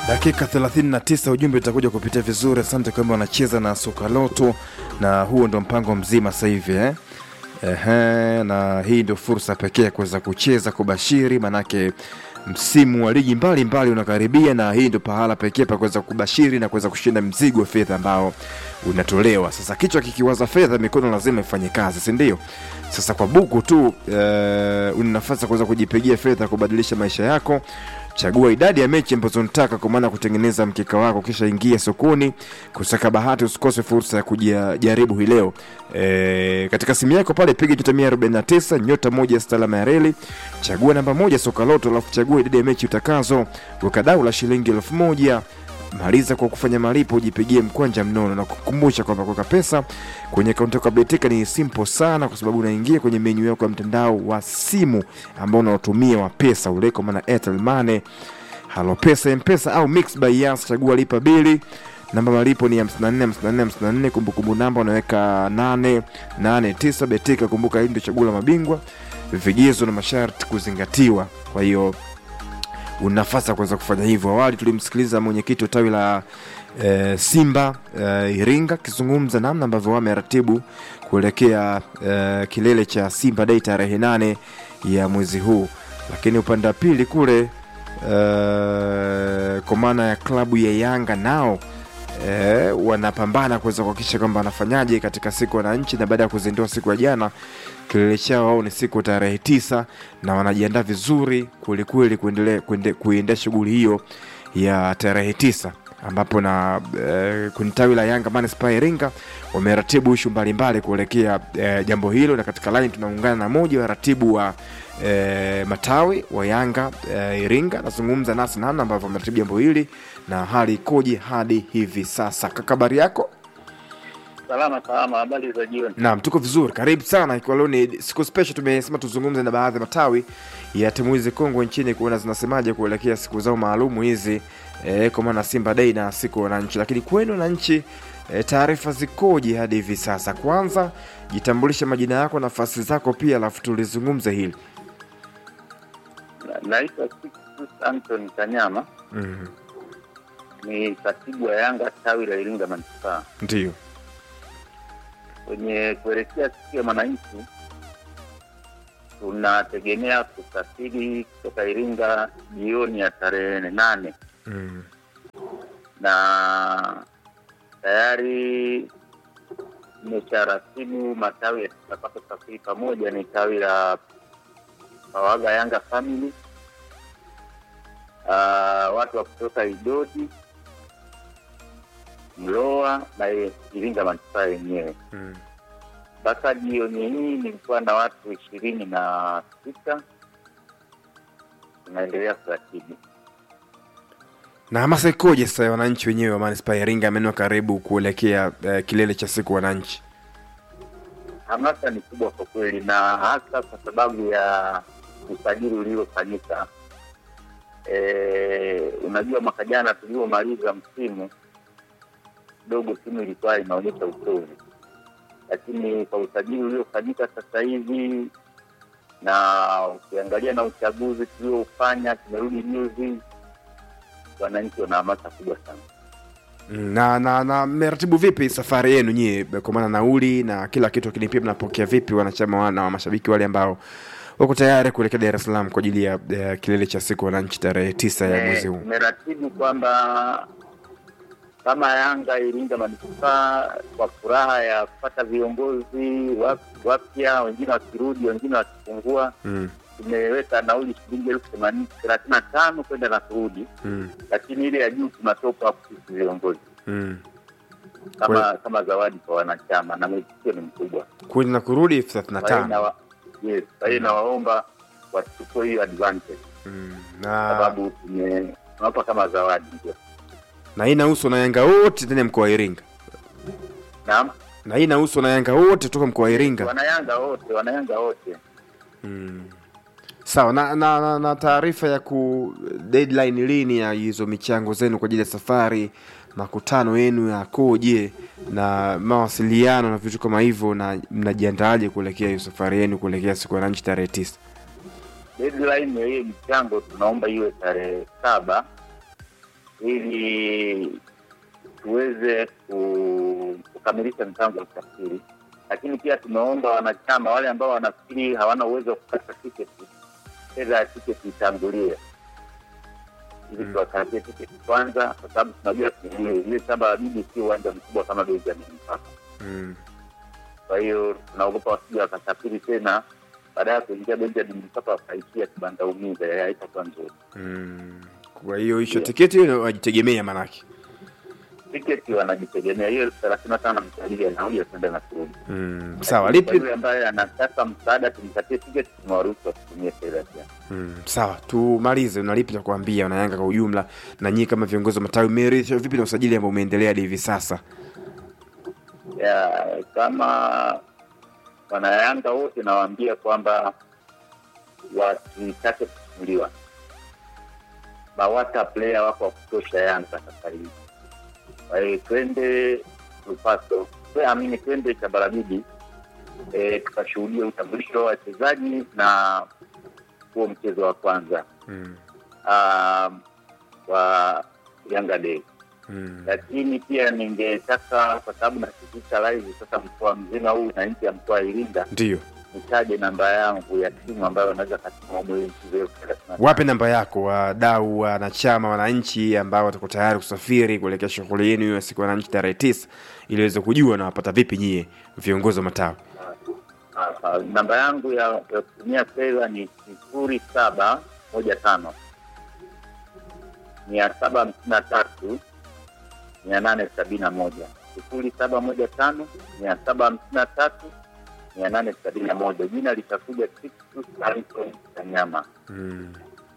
Dakika 39 ujumbe utakuja kupitia vizuri. Asante kwamba wanacheza na soka loto, na huo ndo mpango mzima sasa hivi eh? Ehe, na hii ndio fursa pekee ya kuweza kucheza kubashiri, manake msimu wa ligi mbalimbali unakaribia, na hii ndio pahala pekee pa kuweza kubashiri na kuweza kushinda mzigo wa fedha ambao unatolewa. Sasa kichwa kikiwaza fedha, mikono lazima ifanye kazi, si ndio? Sasa kwa buku tu eh, una nafasi ya kuweza kujipigia fedha kubadilisha maisha yako. Chagua idadi ya mechi ambazo unataka kwa maana kutengeneza mkeka wako, kisha ingia sokoni kusaka bahati. Usikose fursa ya kujaribu hii leo e, katika simu yako pale piga nyota 149 nyota moja stalama ya reli, chagua namba moja soka loto, alafu chagua idadi ya mechi utakazo, weka dau la shilingi elfu moja maliza kwa kufanya malipo, ujipigie mkwanja mnono, na kukumbusha kwamba kuweka pesa kwenye akaunti yako ya Betika ni simple sana, kwa sababu unaingia kwenye menyu yako ya mtandao wa simu ambao unaotumia wa pesa ule, kwa maana Airtel Money, Halo Pesa, M-Pesa au Mix by Yas. Chagua lipa bili, namba malipo ni 54 54 54, kumbukumbu namba unaweka 889. Betika, kumbuka hii ndio chaguo la mabingwa, vigezo na masharti kuzingatiwa. Kwa hiyo una nafasi ya kuweza kufanya hivyo. Awali tulimsikiliza mwenyekiti wa tawi la e, Simba e, Iringa akizungumza namna ambavyo wameratibu kuelekea e, kilele cha Simba Day tarehe nane ya mwezi huu, lakini upande wa pili kule e, kwa maana ya klabu ya Yanga nao e, wanapambana kuweza kuhakikisha kwamba wanafanyaje katika siku ya wananchi, na baada ya kuzindua siku ya jana kilele chao wao ni siku tarehe tisa na wanajiandaa vizuri kwelikweli kuendelea kuiendea shughuli hiyo ya tarehe tisa ambapo na e, kwenye tawi la Yanga Manispaa Iringa wameratibu ishu mbalimbali kuelekea e, jambo hilo, na katika line tunaungana na moja wa ratibu wa e, matawi wa Yanga e, Iringa, nazungumza nasi namna ambavyo wameratibu jambo hili na hali ikoje hadi hivi sasa. Kaka, habari yako? Salama salama, habari za jioni. Naam, tuko vizuri, karibu sana. Ikiwa leo ni siku special, tumesema tuzungumze na baadhi ya matawi ya timu hizi kongwe nchini kuona zinasemaje kuelekea siku zao maalumu hizi e, kwa maana Simba Day na siku ya wananchi. Lakini kwenu wananchi, e, taarifa zikoje hadi hivi sasa? Kwanza jitambulishe majina yako, nafasi zako pia, alafu tulizungumze hili. Naitwa Sixtus Anton Kanyama, Mhm, ni katibu wa Yanga tawi la Iringa Manispaa. Ndiyo. Kwenye kuelekea siku ya mwananchi, tunategemea kusafiri kutoka Iringa jioni ya tarehe nane Mhm, na tayari imesharatibu matawi yatakapata safiri pamoja. Ni tawi la Pawaga Yanga Family, uh, watu wa kutoka Idodi, Mloa na Iringa manispaa yenyewe. mhm. Mpaka jioni hii nilikuwa na watu ishirini na sita. Tunaendelea kuratibu. Na hamasa ikoje sasa ya wananchi wenyewe wa manispaa ya Iringa maeneo karibu kuelekea eh, kilele cha siku wananchi? Hamasa ni kubwa kwa kweli, na hasa kwa sababu ya usajili uliofanyika. E, unajua mwaka jana tuliomaliza msimu kidogo timu ilikuwa inaonyesha uchovu, lakini kwa usajili uliofanyika sasa hivi na ukiangalia na uchaguzi tuliofanya, tumerudi juzi, wananchi wana hamasa kubwa sana. Mm, na na na mmeratibu vipi safari yenu nyie, kwa maana nauli na kila kitu, lakini pia mnapokea vipi wanachama wa- na mashabiki wale ambao wako tayari kuelekea Dar es Salaam kwa ajili ya eh, kilele cha siku wananchi tarehe tisa ya mwezi huu? Tumeratibu kwamba kama Yanga Iringa manispaa kwa furaha ya kupata viongozi wap- wapya, wengine wakirudi, wengine wakipungua, Mm, tumeweka nauli shilingi elfu themanini thelathini na tano kwenda na kurudi, mm, lakini ile ya juu tunatoka hapo sisi viongozi mm. kama kama zawadi kwa wanachama, na mwitikio ni mkubwa. Kweli na kurudi elfu thelathini na Kwa hiyo tano. nawa- yes, kwa hiyo nawaomba wachukue hiyo advantage, Mm, kwa na sababu tume- tunawapa kama zawadi ndio. na hii inahusu na Yanga wote ndani ya mkoa wa Iringa, Naam. na hii inahusu na Yanga wote toka mkoa wa Iringa. wanayanga wote wanayanga wote Mm. Sawa na, na, na, na taarifa ya ku deadline lini ya hizo michango zenu kwa ajili ya safari, makutano yenu yakoje na mawasiliano na vitu kama hivyo, na mnajiandaaje kuelekea hiyo safari yenu kuelekea siku ya wananchi tarehe tisa? deadline ya hiyo michango tunaomba iwe tarehe saba ili tuweze ku- kukamilisha mpango wa usafiri, lakini pia tumeomba wanachama wale ambao wanafikiri hawana uwezo wa kukata tiketi, fedha ya tiketi itangulie ili Mm. tuwakatie tiketi kwanza, kwa sababu tunajua ile shamba la bibi sio uwanja mkubwa kama Benjamin Mkapa. Mm. Kwa hiyo tunaogopa wasija wakasafiri tena, baada ya kuingia Benjamin Mkapa wakaishia kibanda umiza, haitakuwa nzuri. Mm. Kwa hiyo hicho tiketi hiyo wajitegemea manake. Tiketi wanajitegemea, hiyo elfu thelathini na tano mtalii anauli ya kwenda na kurudi. Mm. Sawa, Kwa lipi yule ambaye anataka msaada tumpatie tiketi, tumewaruhusu wasitumie fedha pia. Mm, sawa tumalize una lipi la kuambia wanayanga kwa ujumla na nyinyi kama viongozi wa matawi mmeridhishwa vipi na usajili ambao umeendelea hadi hivi sasa ya kama wanayanga wote nawaambia kwamba wasitake kuchukuliwa. Bawata player wako wa kutosha Yanga sasa hivi. Kwa hiyo twende Lupaso, twe- amini, twende Chabarabidi e, tukashuhudia utambulisho wa wachezaji na huo mchezo wa kwanza mm, um, wa Yanga Day mm, lakini pia ningetaka kwa sababu nasikitisha live sasa mkoa mzima huu na nchi ya mkoa wa Iringa, ndiyo nitaje namba yangu ya simu ambayo wanaweza katuma mwezi elfu thelathini na tano. wape namba yako wadau wanachama wananchi ambao watakuwa tayari kusafiri kuelekea shughuli yenu hiyo ya siku ya wananchi tarehe tisa ili waweze kujua na wapata vipi nyie viongozi wa matawi Ah, ah, namba yangu ya ya kutumia fedha ni sifuri saba moja tano mia saba hamsini na tatu mia nane sabini na moja sifuri saba moja tano mia saba hamsini na tatu mia nane sabini na moja jina litakuja Sixtus Harrison Kanyama. mm.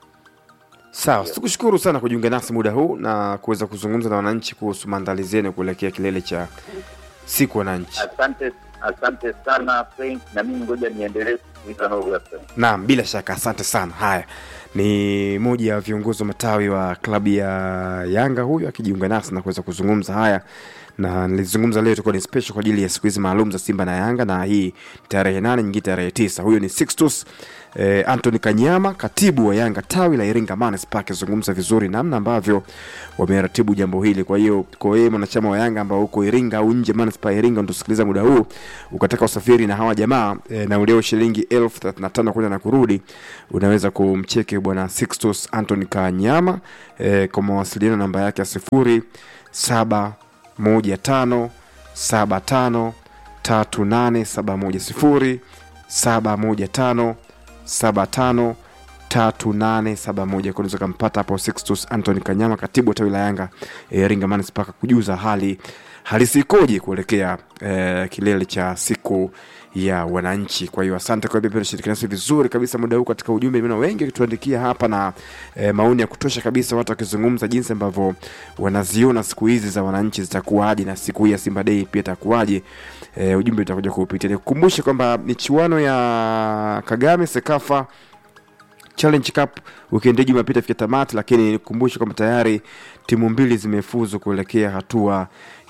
sawa tukushukuru sana kujiunga nasi muda huu na kuweza kuzungumza na wananchi kuhusu maandalizi yenu kuelekea kilele cha siku wananchi Asante, asante sana Frank, na mimi ngoja niendelee kusikiliza Nuru FM. Naam, bila shaka, asante sana. Haya ni moja ya viongozi wa matawi wa klabu ya Yanga huyu akijiunga nasi na kuweza kuzungumza haya, na nilizungumza leo itakuwa ni special kwa ajili ya siku hizi maalum za Simba na Yanga, na hii tarehe nane nyingine tarehe tisa. Huyu ni Sixtus eh, Anthony Kanyama, katibu wa Yanga tawi la Iringa Manispaa, akizungumza vizuri namna ambavyo wameratibu jambo hili. Kwa hiyo kwa wewe mwanachama wa Yanga ambao uko Iringa au nje Manispaa ya Iringa, ndosikiliza muda huu ukataka usafiri na hawa jamaa e, na ulio shilingi elfu thelathini na tano kwenda na kurudi, unaweza kumcheki bwana Sixtus Anthony Kanyama e, kwa mawasiliano namba yake ya sifuri saba moja tano saba tano tatu nane saba moja sifuri saba moja tano saba tano tatu nane saba moja kunaweza kampata hapo Sixtus Anthony Kanyama, katibu wa tawi la Yanga eh, Iringa Manispaa, kujuza hali halisi ikoje kuelekea eh, kilele cha siku ya wananchi. Kwa hiyo asante kwa bebe shirikiana nasi vizuri kabisa muda huu katika ujumbe, nimeona wengi wakituandikia hapa na eh, maoni ya kutosha kabisa, watu wakizungumza jinsi ambavyo wanaziona siku hizi za wananchi zitakuwaje na siku hii ya Simba Day pia itakuwaje. Eh, ujumbe utakuja kuupitia. Nikukumbushe kwamba michuano ya Kagame Sekafa Challenge Cup wikendi Jumapili ifika tamati, lakini nikukumbushe kwamba tayari timu mbili zimefuzu kuelekea hatua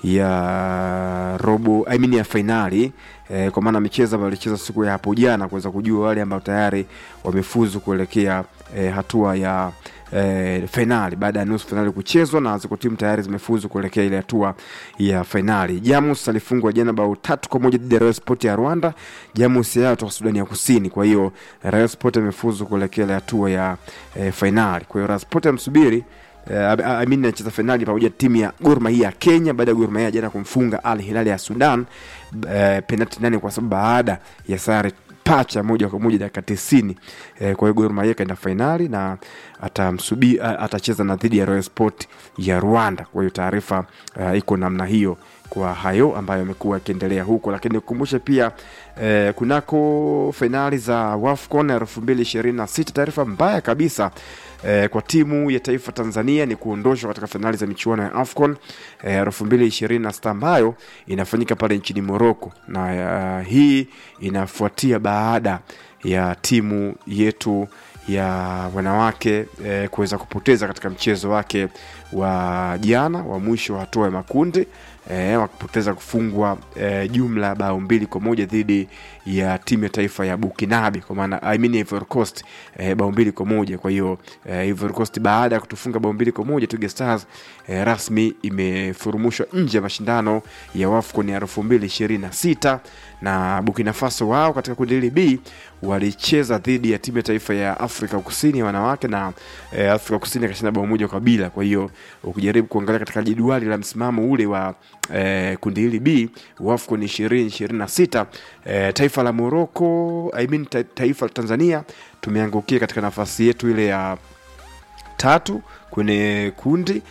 ya robo I mean ya fainali eh, kwa maana michezo ambayo ilicheza siku ya hapo jana kuweza kujua wale ambao tayari wamefuzu kuelekea eh, hatua ya eh, fainali baada ya nusu fainali kuchezwa na ziko timu tayari zimefuzu kuelekea ile hatua ya fainali. Jamus alifungwa jana bao tatu kwa moja dhidi ya Royal Sport ya Rwanda. Jamus yao kutoka Sudani ya Kusini, kwa hiyo Royal Sport amefuzu kuelekea ile hatua ya eh, fainali. Kwa hiyo Royal Sport amsubiri Uh, Amin anacheza fainali pamoja na timu ya Gor Mahia ya Kenya baada ya Gor Mahia jana kumfunga Al Hilal ya Sudan uh, penalti nane kwa sababu baada ya sare pacha moja kwa moja dakika tisini. Eh, kwa hiyo Gor Mahia kaenda fainali na atamsubi atacheza na dhidi ya Royal Sport ya Rwanda. Kwa hiyo taarifa uh, iko namna hiyo kwa hayo ambayo yamekuwa yakiendelea huko, lakini nikukumbushe pia eh, kunako fainali za WAFCON elfu mbili ishirini na sita taarifa mbaya kabisa eh, kwa timu ya taifa Tanzania ni kuondoshwa katika fainali za michuano ya AFCON elfu mbili ishirini na sita ambayo inafanyika pale nchini Morocco na uh, hii inafuatia baada ya timu yetu ya wanawake eh, kuweza kupoteza katika mchezo wake wa jana wa mwisho wa hatua ya makundi eh, wakipoteza kufungwa eh, jumla bao mbili kwa moja dhidi ya timu ya taifa ya Bukinabe kwa maana I mean Ivory Coast eh, bao mbili kwa moja. Kwa hiyo eh, Ivory Coast baada ya kutufunga bao mbili kwa moja Twiga Stars eh, rasmi imefurumushwa nje ya mashindano ya WAFCON ya elfu mbili ishirini na sita na Burkina Faso wao katika kundi hili B walicheza dhidi ya timu ya taifa ya Afrika Kusini ya wanawake na eh, Afrika Kusini akashinda bao moja kwa bila. Kwa hiyo ukijaribu kuangalia katika jedwali la msimamo ule wa eh, kundi hili B WAFCON ishirini ishirini na sita eh, taifa la Morocco I mean, ta taifa la Tanzania tumeangukia katika nafasi yetu ile ya tatu kwenye kundi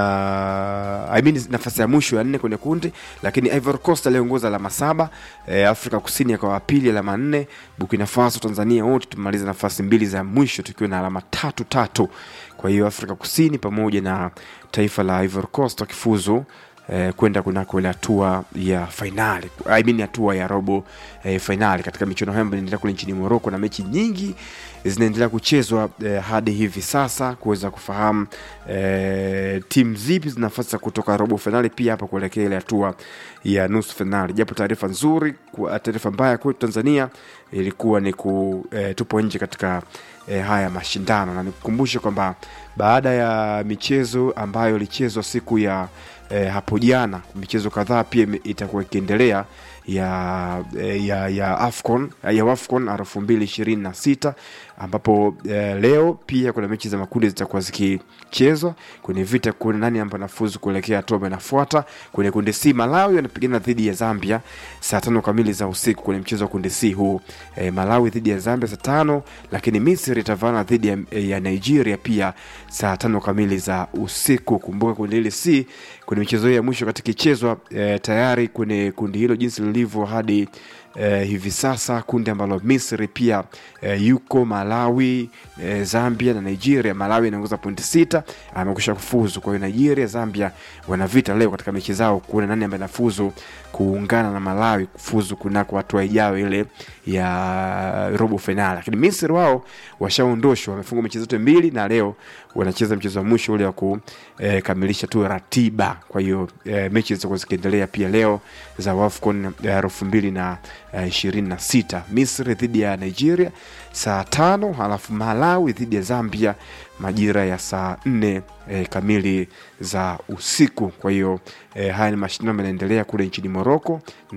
na I mean, nafasi ya mwisho ya nne kwenye kundi, lakini Ivory Coast aliongoza alama saba e, Afrika Kusini akawa pili alama nne, Burkina Faso, Tanzania wote tumemaliza nafasi mbili za mwisho tukiwa na alama tatu tatu. Kwa hiyo Afrika Kusini pamoja na taifa la Ivory Coast wakifuzu eh, kwenda kunako ile hatua ya fainali I mean hatua ya robo eh, fainali katika michuano hayo ambayo inaendelea kule nchini Morocco, na mechi nyingi zinaendelea kuchezwa eh, hadi hivi sasa kuweza kufahamu eh, timu zipi zina nafasi za kutoka robo fainali, pia hapa kuelekea ile hatua ya nusu fainali. Japo taarifa nzuri, kwa- taarifa mbaya kwetu Tanzania ilikuwa ni ku eh, tupo nje katika eh, haya mashindano, na nikukumbushe kwamba baada ya michezo ambayo ilichezwa siku ya eh, hapo jana, michezo kadhaa pia ime- itakuwa ikiendelea ya, eh, ya, ya AFCON ya AFCON elfu mbili ishirini na sita ambapo eh, leo pia kuna mechi za makundi zitakuwa zikichezwa kwenye vita kuona nani ambaye anafuzu kuelekea hatua ambayo inafuata. Kwenye kundi C, Malawi wanapigana dhidi ya Zambia saa tano kamili za usiku kwenye mchezo wa kundi C huu eh, Malawi dhidi ya Zambia saa tano, lakini Misri itavana dhidi ya, ya Nigeria pia saa tano kamili za usiku. Kumbuka kundi hili C kwenye michezo hiyo ya mwisho katika ichezwa eh, tayari kwenye kundi hilo jinsi lilivyo hadi eh, hivi sasa kundi ambalo Misri pia eh, yuko Malawi eh, Zambia na Nigeria. Malawi inaongoza pointi sita, amekusha kufuzu. Kwa hiyo Nigeria, Zambia wana vita leo katika mechi zao kuona nani ambaye anafuzu kuungana na Malawi kufuzu kunako hatua ijayo ile ya robo fainali. Lakini Misri wao washaondoshwa, wamefunga mechi zote mbili na leo wanacheza mchezo wa mwisho ule wa kukamilisha tu ratiba. Kwa hiyo eh, mechi zitakuwa zikiendelea pia leo za WAFCON ya elfu mbili na eh, ishirini na sita Misri dhidi ya Nigeria saa tano halafu Malawi dhidi ya Zambia majira ya saa nne eh, kamili za usiku. Kwa hiyo eh, haya ni mashindano ambayo yanaendelea kule nchini Moroko,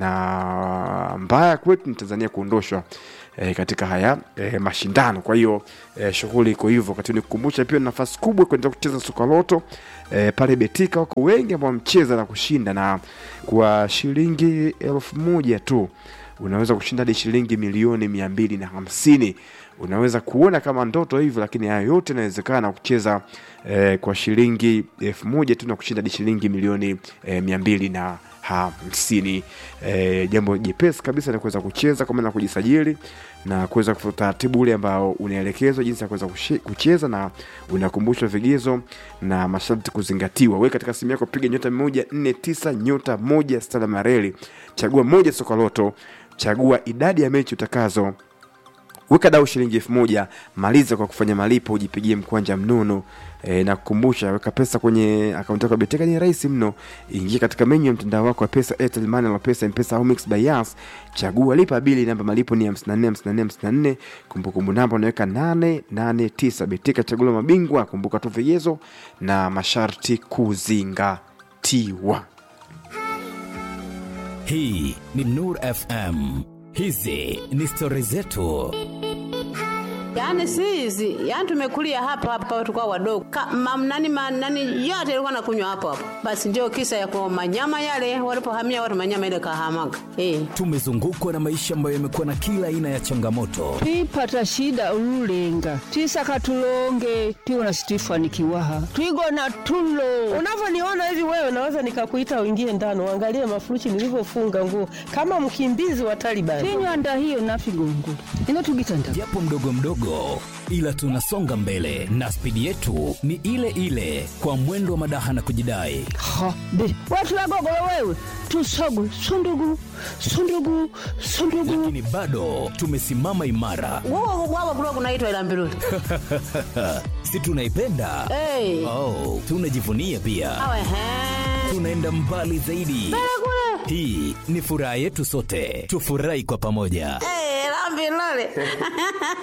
na mbaya kwetu ni Tanzania kuondoshwa eh, katika haya eh, mashindano. Kwa hiyo eh, shughuli iko hivyo. Wakati nikukumbusha pia ni nafasi kubwa kuendelea kucheza soka loto eh, pale Betika wako wengi ambao wamecheza na kushinda, na kwa shilingi elfu moja tu unaweza kushinda hadi shilingi milioni mia mbili na hamsini unaweza kuona kama ndoto hivyo, lakini haya yote inawezekana kucheza eh, kwa shilingi elfu moja tu na kushinda hadi shilingi milioni eh, mia mbili na hamsini. Eh, jambo jepesi kabisa ni kuweza kucheza kwa maana ya kujisajili na kuweza kufuata utaratibu ule ambao unaelekezwa jinsi ya kuweza kushi- kucheza na unakumbushwa vigezo na masharti kuzingatiwa. Wewe katika simu yako piga nyota moja nne tisa nyota moja stala mareli, chagua moja soka loto, chagua idadi ya mechi utakazo weka dau shilingi elfu moja maliza kwa kufanya malipo ujipigie mkwanja mnono e, na kukumbusha weka pesa kwenye akaunti yako ya Beteka ni rahisi mno ingia katika menyu ya mtandao wako wa pesa Airtel Money na pesa mpesa au Mix by Yas chagua lipa bili namba malipo ni 54 54 54 kumbukumbu namba unaweka 889 Beteka chagua mabingwa kumbuka tu vigezo na masharti kuzingatiwa Hii ni Nur FM. Hizi ni stori zetu. Yaani si hizi, yaani tumekulia hapa hapa tulikuwa wadogo. Ka, mam, nani, ma, nani yote ilikuwa nakunywa hapo hapo. Basi ndio kisa ya kwa manyama yale walipohamia watu manyama ile kahamaga. Eh. Tumezungukwa na maisha ambayo yamekuwa na kila aina ya changamoto, twipata shida ululenga twisaka tulonge tiwona situifanikiwaha twigona tulo Unavyoniona hivi wewe, naweza nikakuita uingie ndani uangalie mafurushi nilivyofunga nguo kama mkimbizi wa Taliban. tinywanda hiyo nafigongo ino tugitanda japo mdogo mdogo, ila tunasonga mbele na spidi yetu ni ile ile, kwa mwendo wa madaha na kujidai. ha be watu wagogolo wewe tusogwe sundugu sundugu sundugu Lakini bado tumesimama imara, Wao wao kulikuwa kunaitwa ila mbiruli. si tunaipenda? Eh. Oh, tunajivunia pia, Awe he. tunaenda mbali zaidi hii ni furaha yetu sote tufurahi kwa pamoja Eh, la mbiruli.